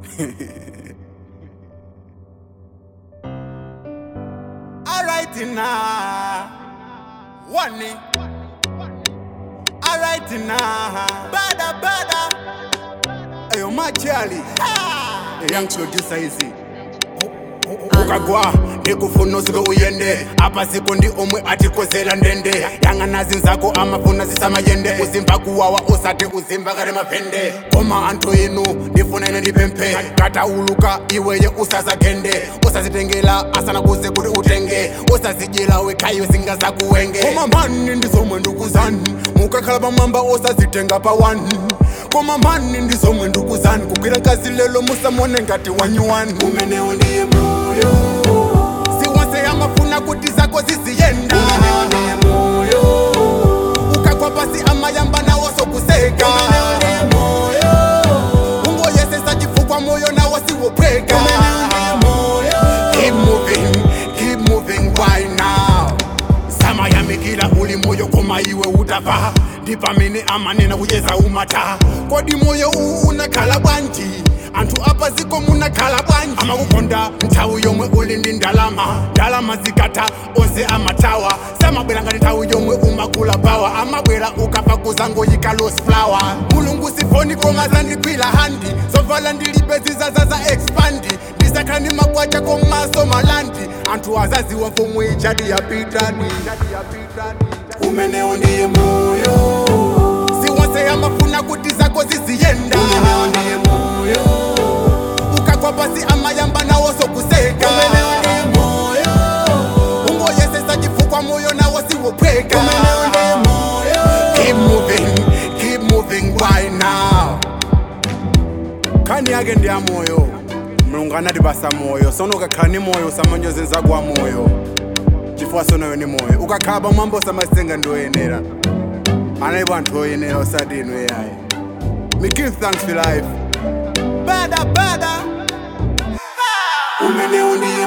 Alright now. One knee. Alright now. Bada bada. Ayo machali. Young producer hizi. ukagwa ndikufuna uzike uyende apa siko ndi omwe atikozera ndende yang'anazi nzako amafuna zisamayende uzimva kuwawa usati uzimva kale mapende koma anthu inu ndifuna ine ndipemphe katauluka iweye usazagende usazitengela asanakuze kuti utenge usazidyela wekhayo zingazakuwenge koma mani ndizomwe ndikuzani mukakhala pamwamba osazitenga pa wani koma mani ndizomwe ndikuzani kugwira kazi lelo musamone ngati wanyuwani umenewo ndiye moyo siwonse amafuna kuti zako ziziyenda ukagwa pasi amayamba nawo sokuseka ungoyesesa chifukwa moyo nawo siwophweka Keep moving, keep moving right now samayamikila uli moyo koma iwe utafa ndipamene amanena kuyeza umata kodi moyo uwu unakhala bwanji anthu apa ziko munakhala bwanji amakukonda nthawi yomwe uli ndi ndalama ndalama zikatha onse amatawa samabwera ngati nthawi yomwe umakula bawa amabwera ukafa kuzangoyika los flower mulungu sifoni koma zandigwira handi zovala ndilibe zizaza za expandi ndisakhala ndi magwacha komaso malandi anthu azaziwa mfumu ichadi yapitani umenewo ndiye moyo siwonse amafuna kuti zako ziziyenda ukagwa pasi amayamba nawo sokuseka ungoyesesa chifukwa moyo nawo siwophweka Keep moving, keep moving right now khani yake ndi ya moyo mulungu anatipasa moyo sono ukakhala ni moyo usamanyoze nzako wa moyo chifukwa sonayo ni moyo ukakhala pamwamba usamasenga ndi oyenera analipo anthu oyenera osati inu eyayi me give thanks for life bada bada umenewo ndiye